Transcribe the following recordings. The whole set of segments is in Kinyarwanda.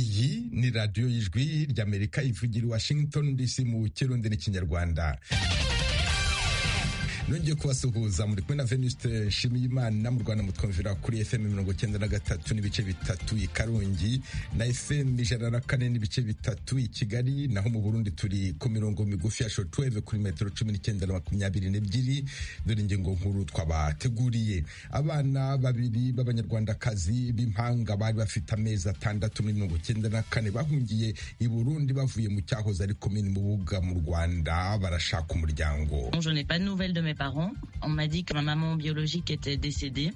kuri radiyo y'ijwi ry'amerika ivugira i washington dc mu kirundi n'ikinyarwanda nongeye kubasuhuza muri kumwe na venuste nshimiyimana mu rwanda mutwumvira kuri fm mirongo cyenda na gatatu n'ibice bitatu i karongi na fm ijana na kane n'ibice bitatu i kigali naho mu burundi turi ku mirongo migufi ya shotweve kuri metero cumi n'icyenda na makumyabiri n'ebyiri dore ingingo nkuru twabateguriye abana babiri b'abanyarwandakazi b'impanga bari bafite amezi atandatu muri mirongo cyenda na kane bahungiye i burundi bavuye mu cyahoze ari komini mubuga mu rwanda barashaka umuryango Je n'ai pas de nouvelles de mes parents. On m'a dit que ma maman biologique était décédée.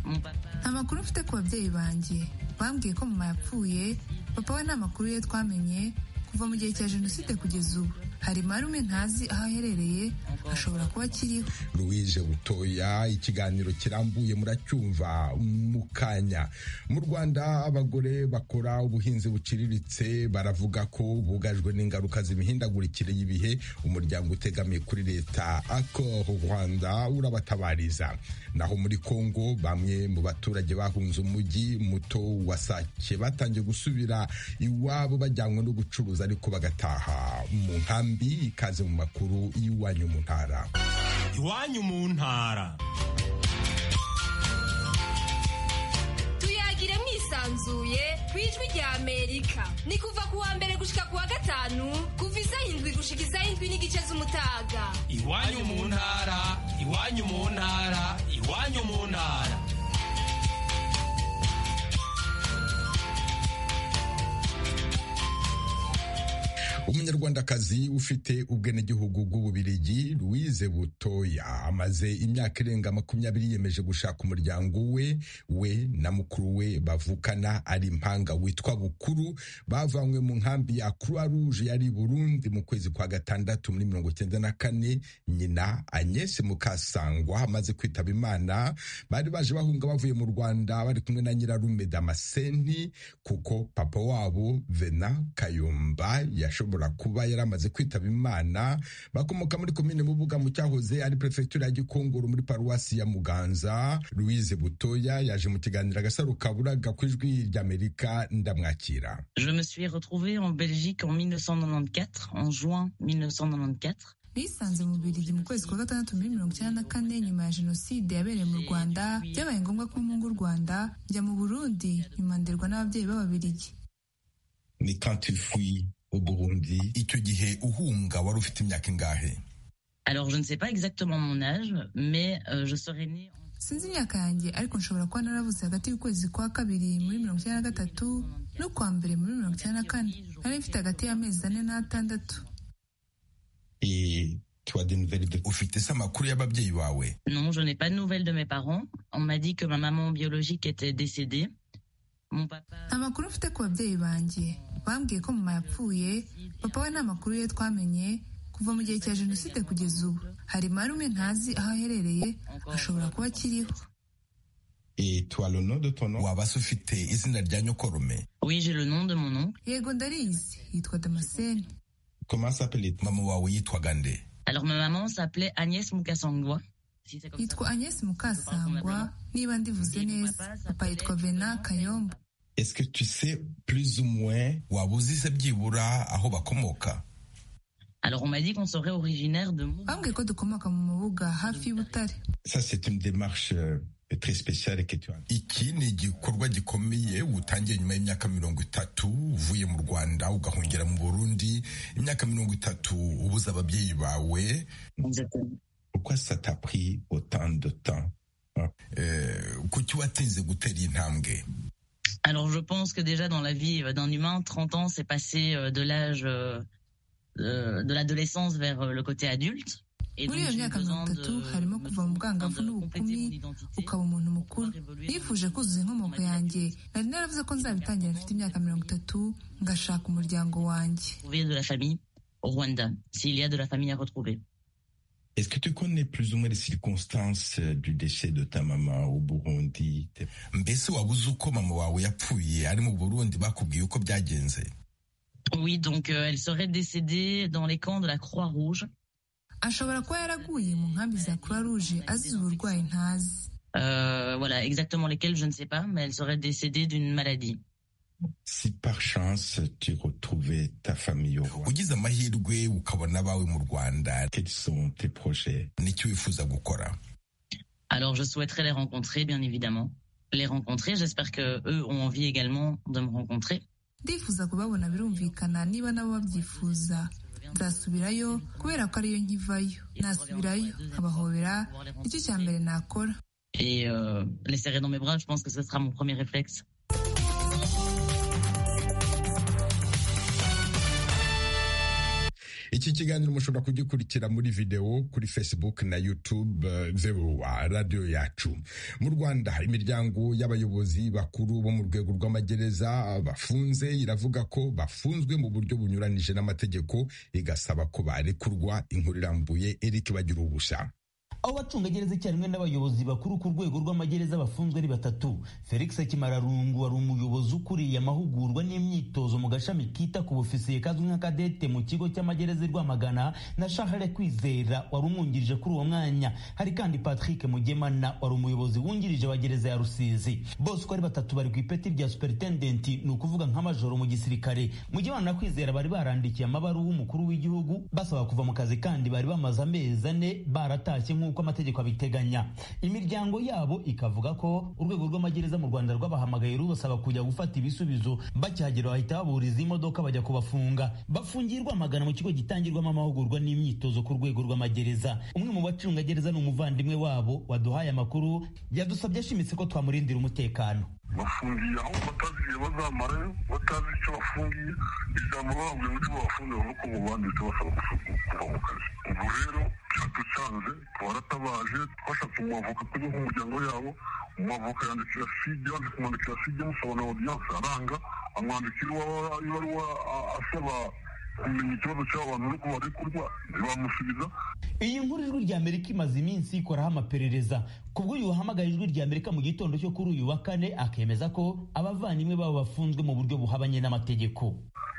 Mon papa. nta makuru mfite ku babyeyi banjye bambwiye ko mama yapfuye papa we nta makuru ye twamenye kuva mu gihe cya jenoside kugeza ubu hari marume ntazi aho aherereye ashobora kuba akiriho louise butoya ikiganiro kirambuye muracyumva mu kanya mu rwanda abagore bakora ubuhinzi buciriritse baravuga ko bugajwe n'ingaruka z'imihindagurikire y'ibihe umuryango utegamiye kuri leta akor rwanda urabatabariza naho muri kongo bamwe mu baturage bahunze umujyi muto wa sake batangiye gusubira iwabo bajyanywe no gucuruza ariko bagataha mu nkambi ikaze mu makuru y'iwanyu mu ntara iwanyu mu ntara tuyagire mwisanzuye ku ijwi rya amerika ni kuva ku wa mbere gushika ku wa gatanu kuva izayindwi gushika izayindwi n'igice z'umutaga iwanyu mu ntara iwanyu mu ntara iwanyu mu ntara umunyarwandakazi ufite ubwenegihugu bw'ububirigi louise butoya amaze imyaka irenga makumyabiri yemeje gushaka umuryango we we na mukuru we bavukana ari impanga witwa bukuru bavanywe mu nkambi ya croix rouge yari i burundi mu kwezi kwa gatandatu muri mirongo cyenda na kane nyina agnes mukasangwa amaze kwitaba imana bari baje bahunga bavuye mu rwanda bari kumwe na nyirarume damaseni kuko papa wabo vena kayumba yashobora ashobora kuba yari amaze kwitaba imana bakomoka muri komine mubuga mu cyahoze ari perefegitura ya gikongoro muri paruwasi ya muganza louise butoya yaje mu kiganiro agasaro kaburaga ku ijwi ry'amerika ndamwakira Je me suis retrouvée en Belgique en 1994, en juin 1994. nisanze mu birigi mu kwezi kwa gatandatu muri mirongo icyenda na kane nyuma ya jenoside yabereye mu rwanda byabaye ngombwa ko mpunga u rwanda njya mu burundi nyuma nderwa n'ababyeyi b'ababirigi ni kantifuyi uburundi icyo gihe uhunga wari ufite imyaka ingahe Alors, je ne sais pas exactement mon âge, mais euh, je serais née en sinzi imyaka yanjye ariko nshobora kuba naravuze hagati y'ukwezi kwa kabiri muri mirongo icyenda na gatatu n'ukwa mbere muri mirongo icyenda na kane nari mfite hagati y'amezi ane n'atandatu ufite se amakuru y'ababyeyi bawe Non, je n'ai pas de nouvelles de mes parents. On m'a dit que ma maman biologique était décédée. Mon papa. nta makuru mfite ku babyeyi banjye bambwiye ko mama yapfuye papa we nta makuru ye twamenye kuva mu gihe cya jenoside kugeza ubu hari marume ntazi aho aherereye ashobora kuba akiriho waba se ufite izina rya nyokorume Oui, j'ai le nom de mon oncle. yego ndarizi yitwa damascene mama wawe yitwaga nde Alors, ma maman s'appelait Agnès Mukasangwa. Si c'est comme ça. yitwa agnes mukasangwa niba ndivuze neza papa yitwa vena kayombo waba uzi se byibura aho bakomoka Alors, on m'a dit qu'on serait originaire de Mou- bambwiye ko dukomoka mu mubuga hafi y'ubutare iki ni igikorwa gikomeye utangiye nyuma y'imyaka mirongo itatu uvuye mu rwanda ugahungira mu burundi imyaka mirongo itatu ubuze ababyeyi bawe eh, kuki watinze gutera iyi ntambwe Alors, je pense que déjà dans la vie euh, d'un humain, 30 ans, c'est passé euh, de l'âge euh, euh, de l'adolescence vers euh, le côté adulte. Et Muri iyo j'ai eu myaka besoin mirongo itatu harimo kuva mu bwangavu besoin de compléter n'ubukumi mon identité. ukaba umuntu mukuru nifuje kuzuza inkomoko yanjye nari naravuze ko nzabitangira mfite imyaka mirongo itatu ngashaka umuryango wanjye Trouver de la famille au Rwanda, s'il y a de la famille à retrouver. Est-ce que tu connais plus ou moins les circonstances euh, du décès de ta maman au Burundi T'es- mbese waba uzi uko mama wawe yapfuye ari mu burundi bakubwiye uko byagenze Oui, donc euh, elle serait décédée dans les camps de la Croix-Rouge. ashobora kuba yaraguye mu nkambi za croix rouge azize uburwayi ntazi Euh, voilà, exactement lesquels, je ne sais pas, mais elle serait décédée d'une maladie. si par chance tu retrouvais ta famille au Rwanda, ugize amahirwe ukabona abawe mu rwanda quels sont tes projets nicyo wifuza gukora Alors, je souhaiterais les rencontrer, bien évidemment. Les rencontrer, j'espère que eux ont envie également de me rencontrer. ndifuza kubabona birumvikana niba nabo babyifuza nzasubirayo kubera ko ariyo nkivayo nasubirayo nkabahobera nicyo cya mbere nakora Et euh, les serrer dans mes bras, je pense que ce sera mon premier réflexe. iki kiganiro mushobora kugikurikira muri videwo kuri facebook na youtube eh, vewa radiyo yacu mu rwanda imiryango y'abayobozi bakuru bo mu rwego rw'amagereza bafunze iravuga ko bafunzwe mu buryo bunyuranije n'amategeko igasaba ko barekurwa inkuru irambuye eric bagira ubusha aho abacungagereza icyarimwe n'abayobozi bakuru ku rwego rw'amagereza bafunzwe ari batatu felix kimararungu wari umuyobozi ukuriye amahugurwa n'imyitozo mu gashami kita ku bufisiye kazwi nka kadete mu kigo cy'amagereza i rwamagana na shahare kwizera wari umwungirije kuri uwo mwanya hari kandi patrick mugemana wari umuyobozi wungirije wa gereza ya rusizi bose uko ari batatu bari ku ipeti rya superintendenti ni ukuvuga nka majoro mu gisirikare mugemana na kwizera bari barandikiye amabaruwa umukuru w'igihugu basaba kuva mu kazi kandi bari bamaze amezi ane baratashye nk'uko amategeko abiteganya imiryango yabo ikavuga ko urwego rw'amagereza mu rwanda rwabahamagaye rubasaba kujya gufata ibisubizo bakihagera bahita baburiza imodoka bajya kubafunga bafungirwa amagana mu kigo gitangirwamo amahugurwa n'imyitozo ku rwego rw'amagereza umwe mu bacungagereza ni umuvandimwe wabo waduhaye amakuru yadusabye ashimitse ko twamurindira umutekano bafungiye aho batazi igihe bazamarayo batazi icyo bafungiye ijambo bababwiye uburyo babafunze bavuga ko mubandi basaba kuva mu kazi ubu rero byatucanze twaratabaje twashatse umwavoka tujya nk'umuryango yabo umwavoka yandikira sijya yandika kumwandikira sijya amusaba na odiyanse aranga amwandikira iwawa- ibaruwa a- asaba kumenya ikibazo cy'aba bantu nuko barekurwa ntibamusubiza iyi nkuru ijwi rya amerika imaze iminsi ikoraho amaperereza ku bw'uyu wahamagaye ijwi rya amerika mu gitondo cyo kuri uyu wa kane akemeza ko abavandimwe babo bafunzwe mu buryo buhabanye n'amategeko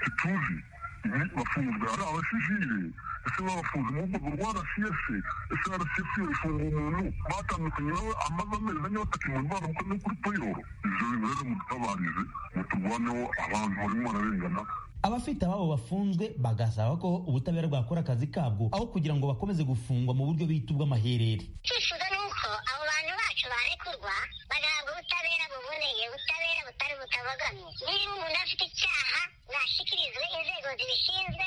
ntituzi ni bafunzwe ari abasivile ese babafunze mu rwego rwa rcs ese rcs ifunga umuntu batandukanye nawe amaze amezi ane batakimuntu baramukoze kuri payoro ibyo bintu rero mudutabarize muturwaneho abantu barimo bararengana abafite ababo bafunzwe bagasaba ko ubutabera bwakora akazi kabwo aho kugira ngo bakomeze gufungwa mu buryo bita ubw'amaherere icyifuzo ni uko abo bantu bacu barekurwa bagahabwa ubutabera buboneye ubutabera butari butabogamye niba umuntu afite icyaha nashyikirizwe inzego zibishinzwe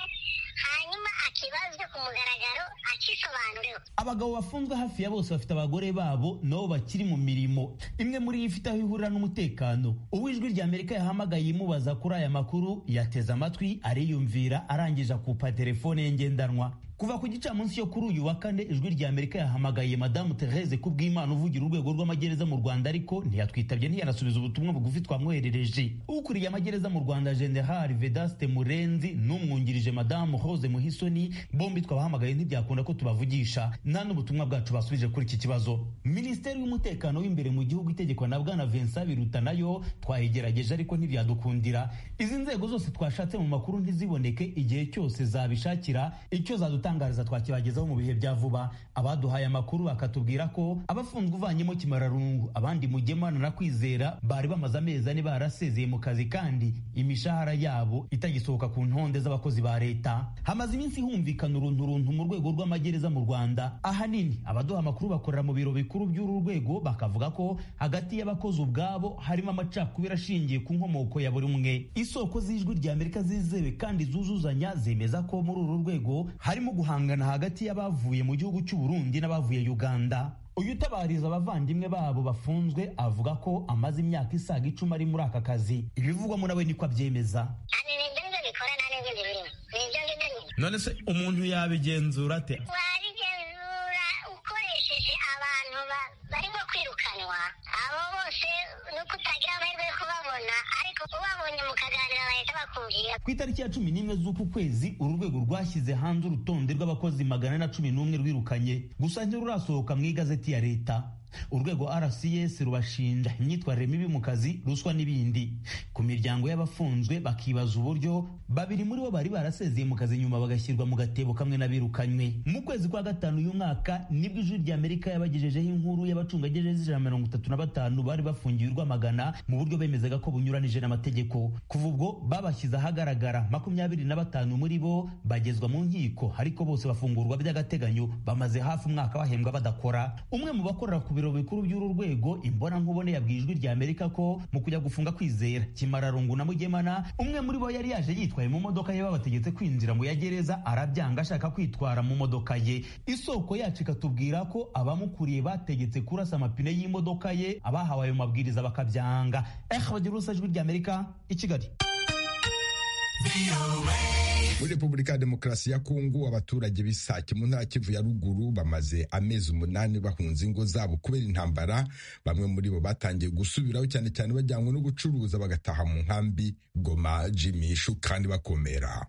hanyuma akibazwe ku mugaragaro akisobanuriwe abagabo bafunzwe hafi ya bose bafite abagore babo nabo bakiri mu mirimo imwe muri yo ifite aho ihurira n'umutekano uw'ijwi rya amerika yahamagaye imubaza kuri aya makuru yateze amatwi ariyumvira arangije akupa telefone ye ngendanwa kuva ku gicamunsi yo kuri uyu wa kane ijwi rya amerika yahamagaye madamu therese kubw'imana uvugira urwego rw'amagereza mu rwanda ariko ntiyatwitabye ntiyanasubiza ubutumwa bugufi twamwoherereje ukuriye amagereza mu rwanda general vedaste murenzi n'umwungirije madamu hose muhisoni bombi twabahamagaye ntibyakunda ko tubavugisha nta n'ubutumwa bwacu basubije kuri iki kibazo minisiteri y'umutekano w'imbere mu gihugu itegekwa na bwana vincent biruta nayo twayigerageje ariko ntibyadukundira izi nzego zose twashatse mu makuru ntiziboneke igihe cyose zabishakira icyo zadutangariza twakibagezaho mu bihe bya vuba abaduhaye amakuru bakatubwira ko abafunzwe uvanyemo kimararungu abandi mugemana na kwizera bari bamaze amezi ane barasezeye mu kazi kandi imishahara yabo itagisohoka ku ntonde z'abakozi ba leta hamaze iminsi humvikana urunturuntu mu rwego rw'amagereza mu rwanda ahanini abaduha amakuru bakorera mu biro bikuru by'uru rwego bakavuga ko hagati y'abakozi ubwabo harimo amacakubiri ashingiye ku nkomoko ya buri umwe isoko z'ijwi rya amerika zizewe kandi zuzuzanya zemeza ko muri uru rwego harimo guhangana hagati y'abavuye mu gihugu cy'u Burundi n'abavuye uganda uyu utabariza abavandimwe babo bafunzwe avuga ko amaze imyaka isaga icumi ari muri aka kazi ibivugwamo nawe niko abyemeza hano ni ibyo ngibyo bikora nta n'ibyo birimo ni ibyo ngibyo nyine none se umuntu yabigenzura ate wabigenzura ukoresheje abantu ba- barimo kwirukanwa abo bose ni uko utagira amahirwe yo kubabona ariko ubabonye mukaganira bahita bakumvira ku itariki ya cumi n'imwe z'uku kwezi uru rwego rwashyize hanze urutonde rw'abakozi magana na cumi n'umwe rwirukanye gusa ntirurasohoka mu igazeti ya leta urwego rcs rubashinja imyitwarire mibi mu kazi ruswa n'ibindi ku miryango y'abafunzwe bakibaza uburyo babiri muri bo bari barasezeye mu kazi nyuma bagashyirwa mu gatebo kamwe n'abirukanywe mu kwezi kwa gatanu uyu mwaka nibwo ijwi rya amerika yabagejejeho inkuru y'abacungagereza ijana mirongo itatu na batanu bari bafungiwe urwamagana mu buryo bemezaga ko bunyuranije n'amategeko kuva ubwo babashyize ahagaragara makumyabiri na batanu muri bo bagezwa mu nkiko ariko bose bafungurwa by'agateganyo bamaze hafi umwaka bahembwa badakora umwe mu bakorera ku biro bikuru by'uru rwego imbonankubone yabwiye ijwi rya amerika ko mu kujya gufunga kwizera kimararungu na mugemana umwe muri bo yari yaje yitwaye mu modoka ye babategetse kwinjira mu ya gereza arabyanga ashaka kwitwara mu modoka ye isoko yacu ikatubwira ko abamukuriye bategetse kurasa amapine y'imodoka ye abahawe ayo mabwiriza bakabyanga eh bagira urusa ijwi rya amerika i kigali muri repubulika ya demokarasi ya kongo abaturage b'isake mu ntara kivu ya ruguru bamaze amezi umunani bahunze ingo zabo kubera intambara bamwe muri bo batangiye gusubiraho cyane cyane bajyanywe no gucuruza bagataha mu nkambi goma jimishu kandi bakomera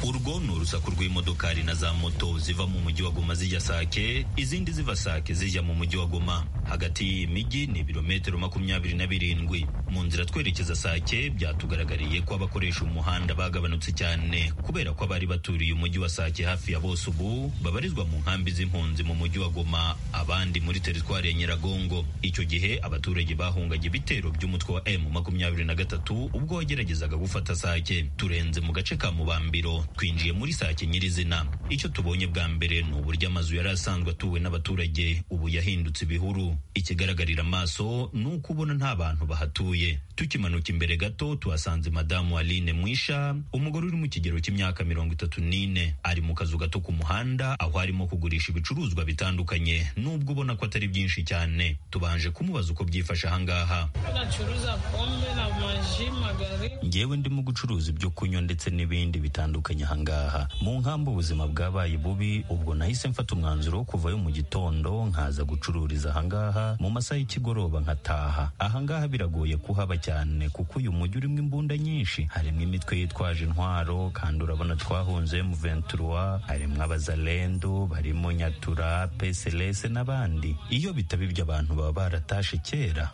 urwo ni urusaku rw'imodokari na za moto ziva mu mujyi wa goma zijya sake izindi ziva sake zijya mu mujyi wa goma hagati y'iyi mijyi ni ibirometero makumyabiri na birindwi mu nzira twerekeza sake byatugaragariye ko abakoresha umuhanda bagabanutse cyane kubera ko abari baturiye umujyi wa sake hafi ya bose ubu babarizwa mu nkambi z'impunzi mu mujyi wa goma abandi muri teritwari ya nyiragongo icyo gihe abaturage bahungaga ibitero by'umutwe wa m makumyabiri na gatatu ubwo wageragezaga gufata sake turenze mu gace ka mubambiro twinjiye muri sake nyirizina icyo tubonye bwa mbere ni uburyo amazu yari asanzwe atuwe n'abaturage ubu yahindutse ibihuru ikigaragarira amaso ni uko ubona nta bantu bahatuye tukimanuka imbere gato tuhasanze madamu aline mwisha umugore uri mu kigero cy'imyaka mirongo itatu n'ine ari mu kazu gato ku muhanda aho arimo kugurisha ibicuruzwa bitandukanye nubwo ubona ko atari byinshi cyane tubanje kumubaza uko byifashe ahangaha bacuruza pome na maji magari ngewe ndimo gucuruza ibyo kunywa ndetse n'ibindi bitandukanye aha ngaha mu nkambi ubuzima bwabaye bubi ubwo nahise mfata umwanzuro wo kuvayo mu gitondo nkaza gucururiza aha ngaha mu masaha y'ikigoroba nkataha aha ngaha biragoye kuhaba cyane kuko uyu mujyi urimo imbunda nyinshi harimo imitwe yitwaje intwaro kandi urabona twahunze mu ventura harimo abazalendo barimo nyatura peselese n'abandi iyo bitaba ibyo abantu baba baratashe kera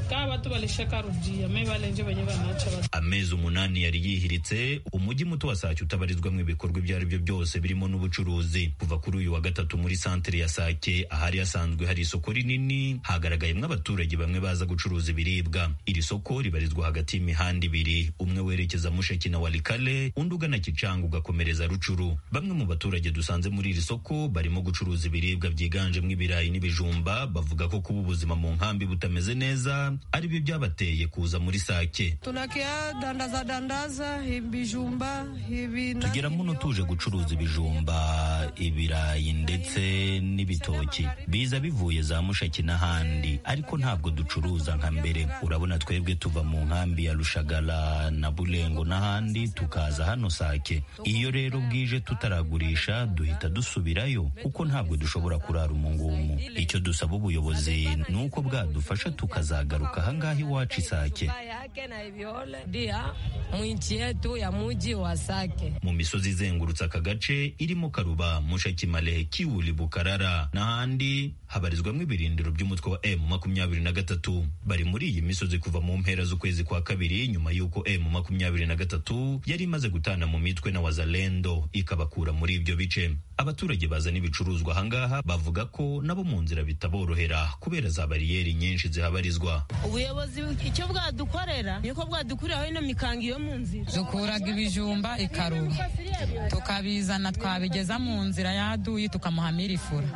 kabatu balishaka rugiye me balenje banye banacha amezi umunani yari yihiritse umujyi muto wa sake utaba habarizwamo ibikorwa ibyo ari byo byose birimo n'ubucuruzi kuva kuri uyu wa gatatu muri santere ya sake ahari hasanzwe hari isoko rinini hagaragayemo abaturage bamwe baza gucuruza ibiribwa iri soko ribarizwa hagati y'imihanda ibiri umwe werekeza musheki na walikale undi ugana kicanga ugakomereza rucuru bamwe mu baturage dusanze muri iri soko barimo gucuruza ibiribwa byiganjemo ibirayi n'ibijumba bavuga ko kuba ubuzima mu nkambi butameze neza ari byo byabateye kuza muri sake tunakia dandaza dandaza ibijumba ibi tugera muno tuje gucuruza ibijumba ibirayi ndetse n'ibitoki biza bivuye za mushaki n'ahandi ariko ntabwo ducuruza nka mbere urabona twebwe tuva mu nkambi ya rushagara na burengo n'ahandi tukaza hano sake iyo rero bwije tutaragurisha duhita dusubirayo kuko ntabwo dushobora kurara umungumu icyo dusaba ubuyobozi ni uko bwadufasha tukazagaruka ahangaha iwacu isake mu nchi yetu ya muji wa sake mu misozi izengurutse aka gace irimo karuba mushaki malehe kiwuli bukarara n'ahandi habarizwamo ibirindiro by'umutwe wa m makumyabiri na gatatu bari muri iyi misozi kuva mu mpera z'ukwezi kwa kabiri nyuma y'uko m makumyabiri na gatatu yari imaze gutana mu mitwe na wazalendo ikabakura muri ibyo bice abaturage bazana ibicuruzwa ahangaha bavuga ko nabo mu nzira bitaborohera kubera za bariyeri nyinshi zihabarizwa ubuyobozi icyo bwadukorera niko bwadukuriraho ino mikanga iyo mu nzira dukuraga ibijumba ikaruma tukabizana twabigeza mu nzira yaduyi tukamuhamira ifura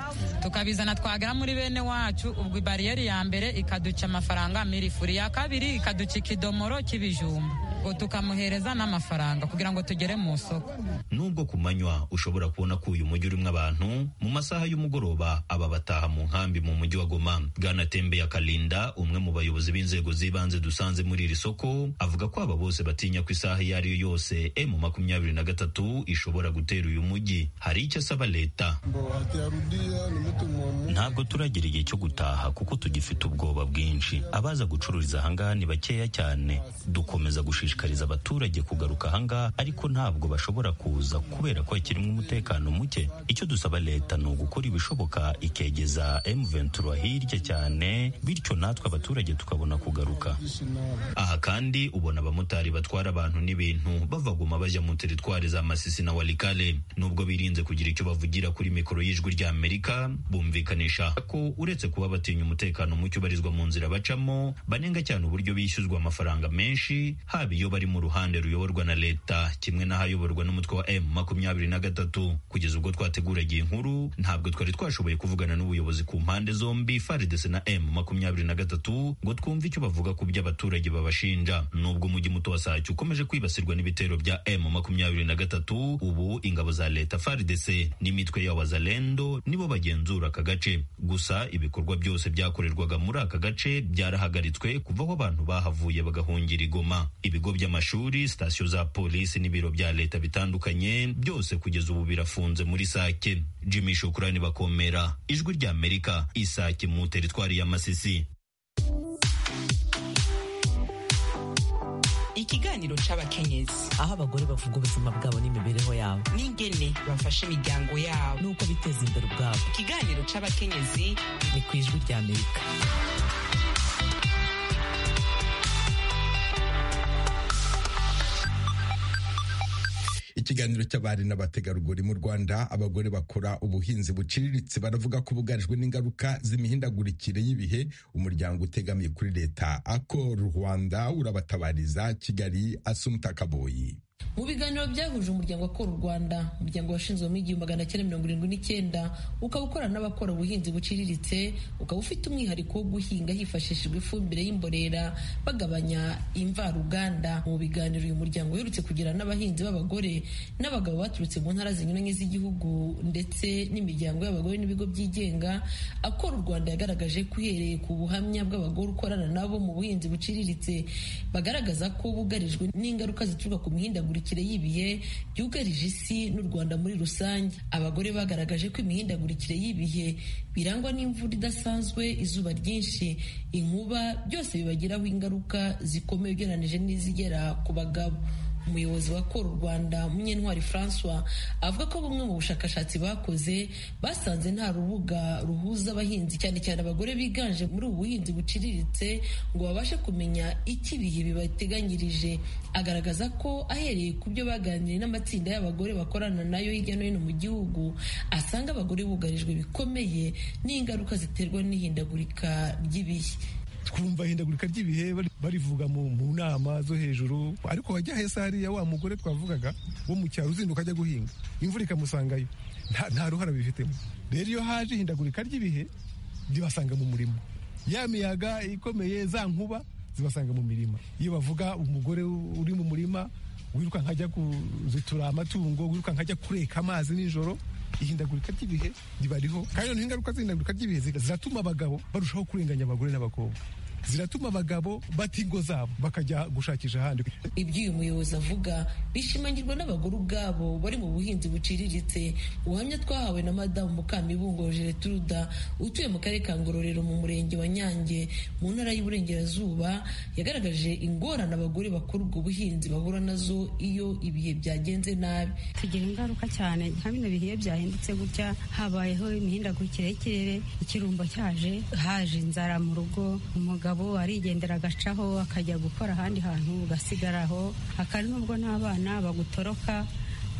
tukabizana twagera muri bene wacu ubwo bariyeri ya mbere ikaduca amafaranga amira ifura iya kabiri ikaduca ikidomoro cy'ibijumba ngo tukamuhereza n'amafaranga kugira ngo tugere mu isoko nubwo ku manywa ushobora kubona ko uyu mujyi urimo abantu mu masaha y'umugoroba aba bataha mu nkambi mu mujyi wa goma bwana tembe ya kalinda umwe mu bayobozi b'inzego z'ibanze dusanze muri iri soko avuga ko aba bose batinya ko isaha iyo ari yo yose emu makumyabiri na gatatu ishobora gutera uyu mujyi hari icyo asaba leta ntabwo turagera igihe cyo gutaha kuko tugifite ubwoba bwinshi abaza gucururiza ahangaha ni bakeya cyane dukomeza gushishikariza gushishikariza abaturage kugaruka ahangaha ariko ntabwo bashobora kuza kubera ko hakirimo umutekano muke icyo dusaba leta ni ugukora ibishoboka ikegeza M23 hirya cyane bityo natwe abaturage tukabona kugaruka aha kandi ubona abamotari batwara abantu n'ibintu bava Goma bajya mu teritwari za Masisi na Walikale nubwo birinze kugira icyo bavugira kuri mikoro y'ijwi rya Amerika bumvikanisha ko uretse kuba batinya umutekano muke ubarizwa mu nzira bacamo banenga cyane uburyo bishyuzwa amafaranga menshi haba iyo bari mu ruhande ruyoborwa na leta kimwe n'ahayoborwa n'umutwe wa M makumyabiri na gatatu kugeza ubwo twateguraga iyi nkuru ntabwo twari twashoboye kuvugana n'ubuyobozi ku mpande zombi FARDC na M makumyabiri na gatatu ngo twumve icyo bavuga ku byo abaturage babashinja nubwo umujyi muto wa Sake ukomeje kwibasirwa n'ibitero bya M makumyabiri na gatatu ubu ingabo za leta FARDC n'imitwe y'abazalendo nibo bagenzura aka gace gusa ibikorwa byose byakorerwaga muri aka gace byarahagaritswe kuva aho abantu bahavuye bagahungira igoma ibigo by'amashuri sitasiyo za polisi n'ibiro bya leta bitandukanye byose kugeza ubu birafunze muri sake jimmy shukurani bakomera ijwi rya amerika isake mu teritwari ya masisi ikiganiro cy'abakenyezi aho abagore bavuga ubuzima bwabo n'imibereho yabo n'ingene bafasha imiryango yabo n'uko biteza imbere ubwabo ikiganiro cy'abakenyezi ni ku ijwi rya amerika ikiganiro cy'abari n'abategarugori mu Rwanda abagore bakora ubuhinzi buciriritse baravuga ko bugarijwe n'ingaruka z'imihindagurikire y'ibihe umuryango utegamiye kuri leta ako Rwanda urabatabariza Kigali Asumta Kaboyi mu biganiro byahuje umuryango akora u rwanda umuryango washinzwemo igihumbi magana cyenda mirongo irindwi n'icyenda ukaba ukorana n'abakora ubuhinzi buciriritse ukaba ufite umwihariko wo guhinga hifashishijwe ifumbire y'imborera bagabanya imvaruganda mu biganiro uyu muryango uherutse kugira n'abahinzi b'abagore n'abagabo baturutse mu ntara zinyuranye z'igihugu ndetse n'imiryango y'abagore n'ibigo byigenga akora u rwanda yagaragaje ko uhereye ku buhamya bw'abagore ukorana nabo mu buhinzi buciriritse bagaragaza ko bugarijwe n'ingaruka zituruka ku mihindagurikire imihindagurikire y'ibihe byugarije isi n'u Rwanda muri rusange abagore bagaragaje ko imihindagurikire y'ibihe birangwa n'imvura idasanzwe izuba ryinshi inkuba byose bibagiraho ingaruka zikomeye ugereranije n'izigera ku bagabo umuyobozi wa kora u rwanda munyentwari francois avuga ko bumwe mu bushakashatsi bakoze basanze nta rubuga ruhuza abahinzi cyane cyane abagore biganje muri ubu buhinzi buciriritse ngo babashe kumenya icyo ibihe bibateganyirije agaragaza ko ahereye ku byo baganiriye n'amatsinda y'abagore bakorana nayo hirya no hino mu gihugu asanga abagore bugarijwe bikomeye n'ingaruka ziterwa n'ihindagurika ry'ibihe twumva ihindagurika ry'ibihe barivuga mu nama zo hejuru ariko wajya heza hariya wa mugore twavugaga wo mu cyaro uzinduka ajya guhinga imvura ikamusangayo nta ruhara bifitemo rero iyo haje ihindagurika ry'ibihe ribasanga mu murimo ya miyaga ikomeye za nkuba zibasanga mu mirima iyo bavuga umugore uri mu murima wiruka nkajya kuzitura amatungo wiruka nkajya kureka amazi nijoro ihindagurika ry'ibihe ribariho kandi noneho ingaruka z'ihindagurika ry'ibihe ziratuma abagabo barushaho kurenganya abagore n'abakobwa ziratuma abagabo bata ingo zabo bakajya gushakisha ahandi ibyo uyu muyobozi avuga bishimangirwa n'abagore ubwabo bari mu buhinzi buciriritse ubuhamya twahawe na madamu mukamibungo geretruda utuye mu karere ka ngororero mu murenge wa nyange mu ntara y'uburengerazuba yagaragaje ingorane abagore bakora ubwo buhinzi bahura nazo iyo ibihe byagenze nabi tugira ingaruka cyane nka bino bihe byahindutse gutya habayeho imihindagurikire y'ikirere ikirumbo cyaje haje inzara mu rugo umugabo umugabo arigendera agacaho akajya gukora ahandi hantu ugasigaraho akari nubwo n'abana bagutoroka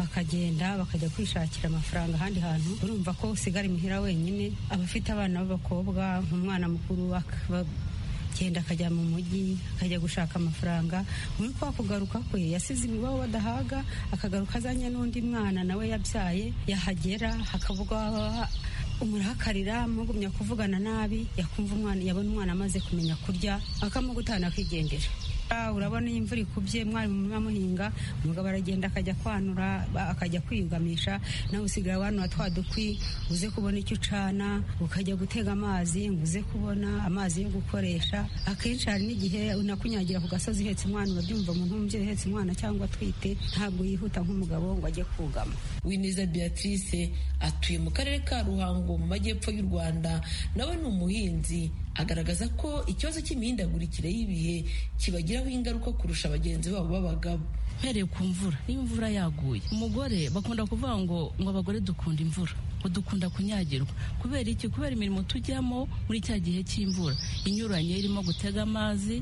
bakagenda bakajya kwishakira amafaranga ahandi hantu urumva ko usigara imuhira wenyine abafite abana b'abakobwa umwana mukuru akagenda akajya mu mujyi akajya gushaka amafaranga muri kwa kugaruka kwe yasize ibibaho badahaga akagaruka azanye n'undi mwana nawe yabyaye yahagera hakavuga umurakarira mugumya kuvugana nabi yakumva umwana yabona umwana amaze kumenya kurya akamugutana akigendera urabona iyo imvura ikubye mwari mu murima muhinga umugabo aragenda akajya kwanura akajya kwiyugamisha nawe usigara wanura twa dukwi uze kubona icyo ucana ukajya gutega amazi ngo uze kubona amazi yo gukoresha akenshi hari n'igihe unakunyagira ku gasozi uhetse umwana urabyumva umuntu w'umubyeyi uhetse umwana cyangwa atwite ntabwo yihuta nk'umugabo ngo ajye kugama uwineza beatrice atuye mu karere ka ruhango mu majyepfo y'u rwanda nawe ni umuhinzi agaragaza ko ikibazo cy'imihindagurikire y'ibihe kibagiraho ingaruka kurusha bagenzi babo b'abagabo mpereye ku mvura niba imvura yaguye umugore bakunda kuvuga ngo ngo abagore dukunda imvura dukunda kunyagirwa kubera iki kubera imirimo tujyamo muri cya gihe cy'imvura inyuranye irimo gutega amazi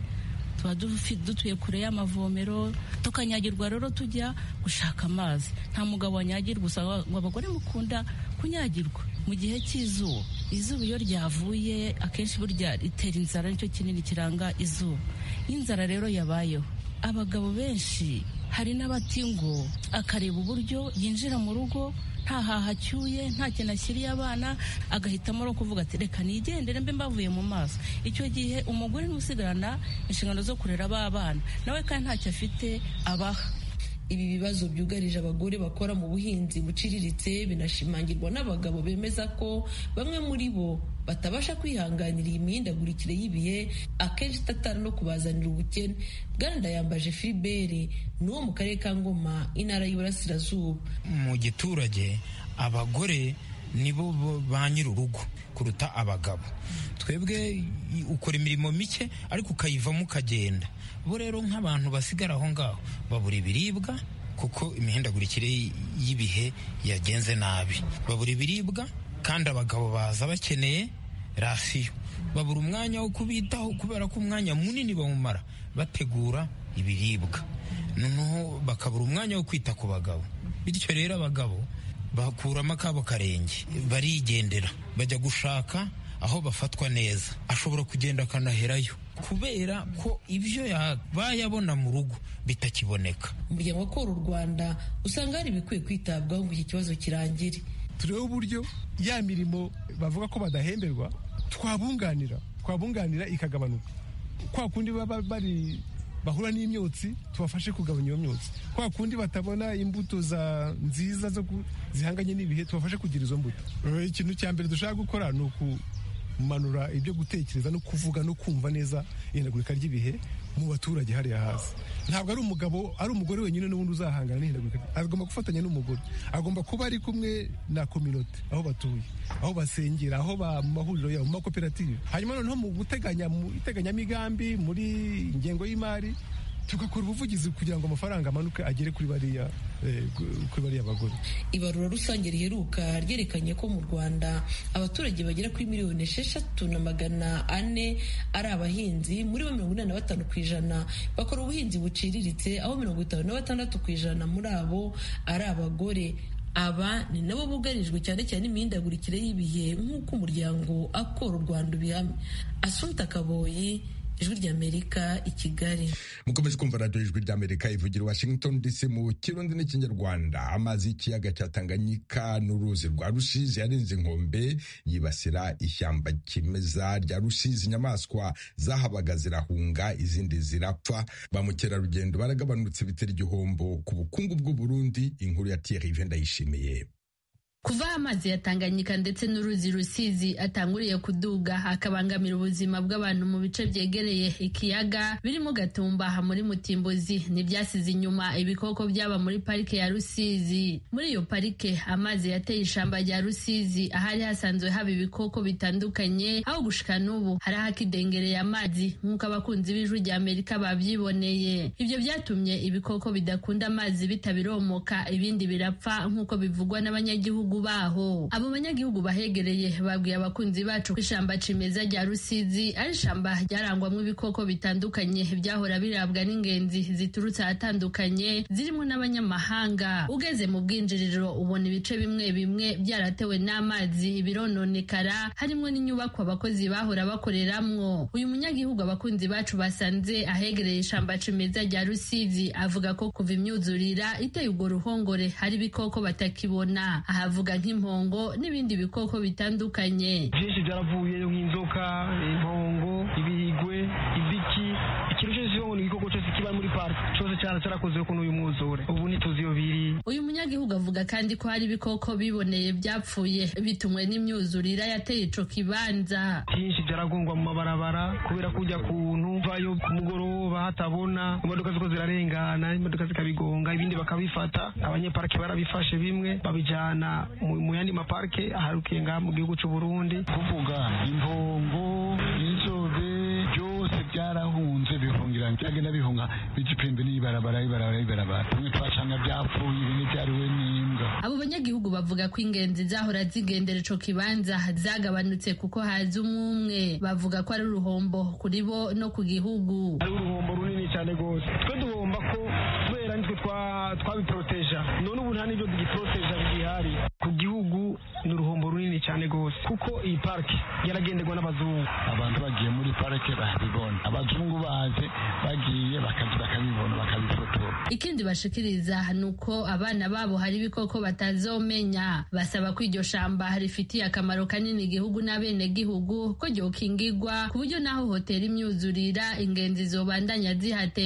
tuba dutuye kure y'amavomero tukanyagirwa rero tujya gushaka amazi nta mugabo wanyagirwa gusa ngo abagore mukunda kunyagirwa mu gihe cy'izuba izuba iyo ryavuye akenshi burya ritera inzara nicyo kinini kiranga izuba inzara rero yabayeho abagabo benshi hari n'abati ngo akareba uburyo yinjira mu rugo nta haha acyuye nta kintu ashyiriye abana agahitamo no kuvuga ati reka nigendere mbe mbavuye mu maso icyo gihe umugore niwe usigarana inshingano zo kurera ba bana nawe kandi ntacyo afite abaha ibi bibazo byugarije abagore bakora mu buhinzi buciriritse binashimangirwa n'abagabo bemeza ko bamwe muri bo batabasha kwihanganira iyi mihindagurikire y'ibihe akenshi itatana no kubazanira ubukene bwana yambaje filiberi ni uwo mu karere ka ngoma intara y'iburasirazuba mu giturage abagore nibo ba nyir'urugo kuruta abagabo twebwe ukora imirimo mike ariko ukayivamo ukagenda bo rero nk'abantu basigara aho ngaho babura ibiribwa kuko imihindagurikire y'ibihe yagenze nabi babura ibiribwa kandi abagabo baza bakeneye rasiyo babura umwanya wo kubitaho kubera ko umwanya munini bawumara bategura ibiribwa noneho bakabura umwanya wo kwita ku bagabo bityo rero abagabo bakuramo akabo karenge barigendera bajya gushaka aho bafatwa neza ashobora kugenda akanaherayo kubera ko ibyo yabaye abona mu rugo bitakiboneka umuryango ukora u rwanda usanga hari ibikwiye kwitabwaho ngo iki kibazo kirangire turebe uburyo ya mirimo bavuga ko badahemberwa twabunganira twabunganira ikagabanuka kwa kundi baba bari bahura n'imyotsi tubafashe kugabanya iyo myotsi kwa kundi batabona imbuto za nziza zo zihanganye n'ibihe tubafashe kugira izo mbuto ikintu cya mbere dushaka gukora ni ukumanura ibyo gutekereza no kuvuga no kumva neza ihindagurika ry'ibihe mu baturage hariya hasi ntabwo ari umugabo ari umugore wenyine n'ubundi uzahangana n'ihindagurika agomba gufatanya n'umugore agomba kuba ari kumwe na kominote aho batuye aho basengera aho mahuriro yabo mu makoperative hanyuma noneho mu guteganya mu iteganyamigambi muri ingengo y'imari tugakora ubuvugizi kugira ngo amafaranga amanuke agere kuri bariya kuri bariya bagore ibarura rusange riheruka ryerekanye ko mu rwanda abaturage bagera kuri miliyoni esheshatu na magana ane ari abahinzi muri bo mirongo inani na batanu ku ijana bakora ubuhinzi buciriritse aho mirongo itanu na batandatu ku ijana muri abo ari abagore aba ni nabo bugarijwe cyane cyane imihindagurikire y'ibihe nk'uko umuryango akora u rwanda ubihamya asunta kaboyi ijwi ry'amerika i kigali mukomeze kumva radiyo ijwi ry'amerika ivugira washington dc mu kirundi n'ikinyarwanda amazi y'ikiyaga cya tanganyika n'uruzi rwa rusizi yarenze inkombe yibasira ishyamba kimeza rya rusizi inyamaswa zahabaga zirahunga izindi zirapfa ba mukerarugendo baragabanutse bitera igihombo ku bukungu bw'uburundi inkuru ya tiyeri ndayishimiye kuva amazi ya Tanganyika ndetse n'uruzi Rusizi atanguriye kuduga akabangamira ubuzima bw'abantu mu bice byegereye ikiyaga birimo Gatumba muri Mutimbuzi n'ibyasize inyuma ibikoko byaba muri parike ya Rusizi muri iyo parike amazi yateye ishamba rya Rusizi ahari hasanzwe haba ibikoko bitandukanye aho gushika n'ubu hari hakidengereye amazi nk'uko abakunzi b'ijwi rya Amerika bavyiboneye ibyo byatumye ibikoko bidakunda amazi bitabiromoka ibindi birapfa nk'uko bivugwa n'abanyagihugu baho abo banyagihugu bahegereye babwiye abakunzi bacu ko ishamba cimeza rya rusizi ari ishamba ryarangwamo ibikoko bitandukanye byahora birabwa n'ingenzi ziturutse ahatandukanye zirimo n'abanyamahanga ugeze mu bwinjiriro ubona ibice bimwe bimwe byaratewe n'amazi birononekara harimo n'inyubako abakozi bahora bakoreramwo uyu munyagihugu abakunzi bacu basanze ahegereye ishamba cimeza rya rusizi avuga ko kuva imyuzurira iteye urwo ruhongore hari ibikoko batakibona ahavu twavuga nk'impongo n'ibindi bikoko bitandukanye byinshi byaravuyeyo nk'inzoka impongo ibigwe ibiki ikintu cyose kiba mu gikoko cyose kiba muri parike cyose cyane cyarakozwe ko n'uyu mwuzure ubu ntituzi iyo biri uyu munyagihugu avuga kandi ko hari ibikoko biboneye byapfuye bitumwe n'imyuzurira yateye ico kibanza byinshi byaragongwa mu mabarabara kubera kujya kuntu vayo ku mugoroba hatabona imodoka ziko zirarengana imodoka zikabigonga ibindi bakabifata abanyeparike barabifashe bimwe babijyana mu- mu yandi maparike aharukiye ngaha mu gihugu cy'u Burundi kuvuga impongo inzobe byose byarahunze bihungira byagenda bihunga bigipembe n'ibarabara ibarabara ibarabara bimwe twacanga byapfuye ibindi byariwe n'imbwa abo banyagihugu bavuga ko ingenzi zahora zigendera ico kibanza zagabanutse kuko haza umwumwe bavuga ko ari uruhombo kuri bo no ku gihugu ari uruhombo runini cyane rwose twe duhomba ko kubera nitwe twa- twabiporoteja none ubu nta n'ibyo bigiporoteja bigihari ku gihugu ni uruhombo runini cyane rwose kuko iyi parike yaragenderwa n'abazungu abantu bagiye muri parike barabibona abazungu baje bagiye bakaza bakabibona bakabifotora ikindi bashikiriza ni uko abana babo hari ibikoko batazomenya basaba ko iryo shamba rifitiye akamaro kanini igihugu n'abenegihugu ko ryokingigwa ku buryo n'aho hoteli imyuzurira ingenzi zobandanya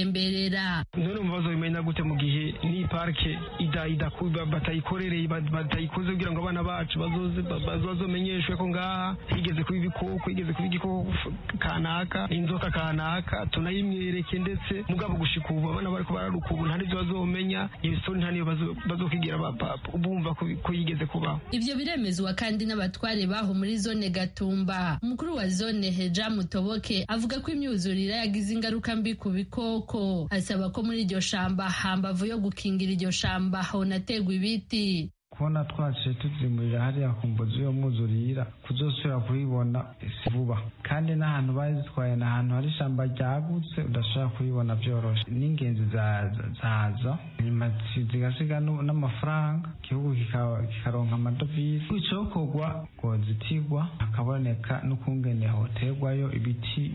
zihatemberera none mu bibazo bimenya gute mu gihe n'iyi parike ida- idaku- ba- batayikorereye ba- batayikoze kugira ngo abana bacu bazoze ba- ba- bazomenyeshwe ko ngaha higeze kuba ibikoko higeze kuba igikoko kanaka inzoka kanaka tunayimwereke ndetse mugabo gushika ubu abana bariko bararuka ubu nta n'ivyo bazomenya ibisoni nta n'iyo bazo- bazokigira ba- ba- bumva ko bi- ko yigeze kubaho ivyo biremezwa kandi n'abatware baho muri zone gatumba umukuru wa zone heja mutoboke avuga ko imyuzurira yagize ingaruka mbi ku bikoko asaba ko muri iryo shamba hambavu yo gukingira iryo shamba honategwa ibiti kubona twaciye tuzimurira hariya ku mbuzi yo mwuzurira kuzosubira kuyibona si vuba kandi n'ahantu bazitwaye ni ahantu hari ishyamba ryagutse udashobora kuyibona byoroshe n'ingenzi za- zaza nyuma zi- zigasiga nu- n'amafaranga igihugu kika- kikaronka amadovize kwicokorwa ngo zitigwa hakaboneka n'ukungene hoterwayo ibiti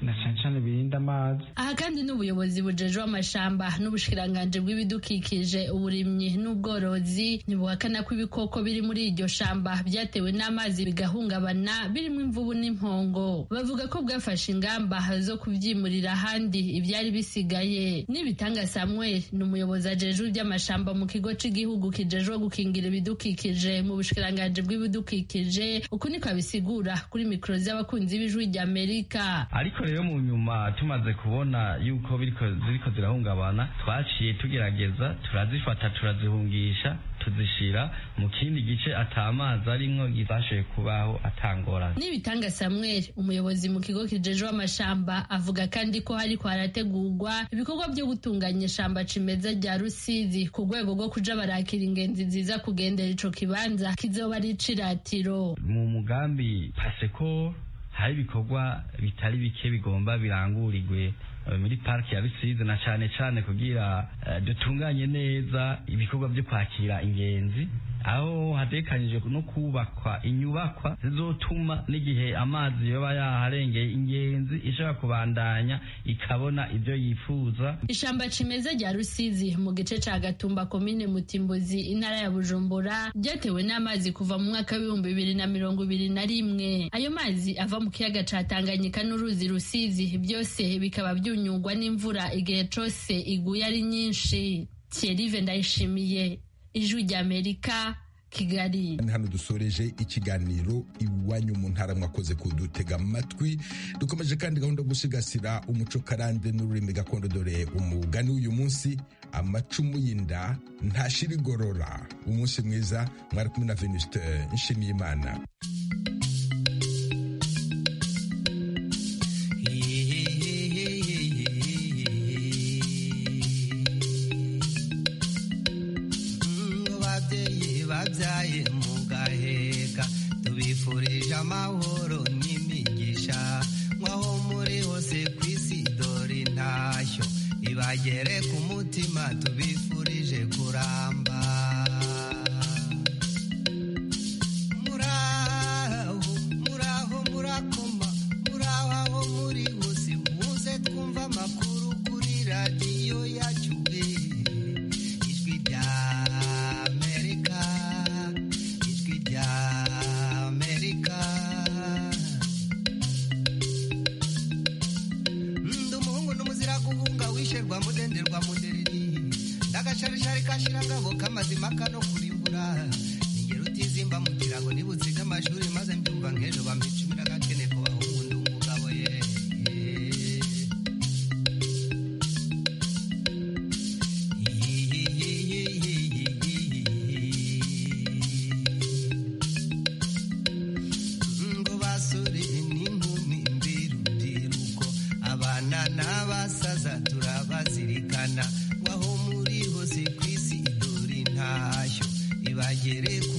na cyane cyane birinda amazi aha kandi n'ubuyobozi bujejwe amashamba n'ubushikiranganji bw'ibidukikije uburimyi n'ubworozi ntibuhakana ko ibikoko biri muri iryo shamba byatewe n'amazi bigahungabana birimo imvubu n'impongo bavuga ko bwafashe ingamba zo kubyimurira ahandi ibyari bisigaye n'ibitanga samuel ni umuyobozi ajejwe iby'amashamba mu kigo cy'igihugu kijejwe gukingira ibidukikije mu bushikiranganji bw'ibidukikije uku niko abisigura kuri mikoro z'abakunzi b'ijwi ry'amerika ariko rero mu nyuma tumaze kubona yuko biriko- ziriko zirahungabana twaciye tugerageza turazifata turazihungisha tuzishira mu kindi gice atamazi arimwo gisashoye kubaho atangorane Nibitanga Samuel umuyobozi mu kigo kijejwe amashamba avuga kandi ko hariko harategurwa ibikorwa byo gutunganya ishamba cimeza rya Rusizi ku rwego rwo kuja barakira ingenzi nziza kugendera ico kibanza kizoba ari iciratiro mu mugambi paseko hari ibikorwa bitari bike bigomba birangurirwe eh, muri pariki ya rusizi na cane cane kugira eh, dutunganye neza ibikorwa byo kwakira ingenzi aho hatekanijwe no kubakwa inyubakwa zizotuma n'igihe amazi yoba yaharengeye ingenzi ishobora kubandanya ikabona ivyo yifuza ishamba cimeza rya Rusizi mu gice ca Gatumba komine Mutimbuzi intara ya Bujumbura ryatewe n'amazi kuva mu mwaka w'ibihumbi bibiri na mirongo ibiri na rimwe ayo mazi ava mu kiyaga ca Tanganyika n'uruzi Rusizi byose bikaba byunyugwa n'imvura igihe cose iguye ari nyinshi Thierry Vendayishimiye Ijwi ry'Amerika Kigali hano dusoreje ikiganiro iwanyu mu ntara mwakoze kudutega amatwi dukomeje kandi gahunda yo gusigasira umuco karande n'ururimi gakondo dore umugani w'uyu munsi amacumu y'inda ntashira igorora umunsi mwiza mwari kumwe na venusite nshimiyimana babyeyi babyaye mugaheka tubifurije amahoro n'imigisha mwaho muri hose ku isi dore intashyo ibagere ku mutima tubifurije kuramba muramba bagere ku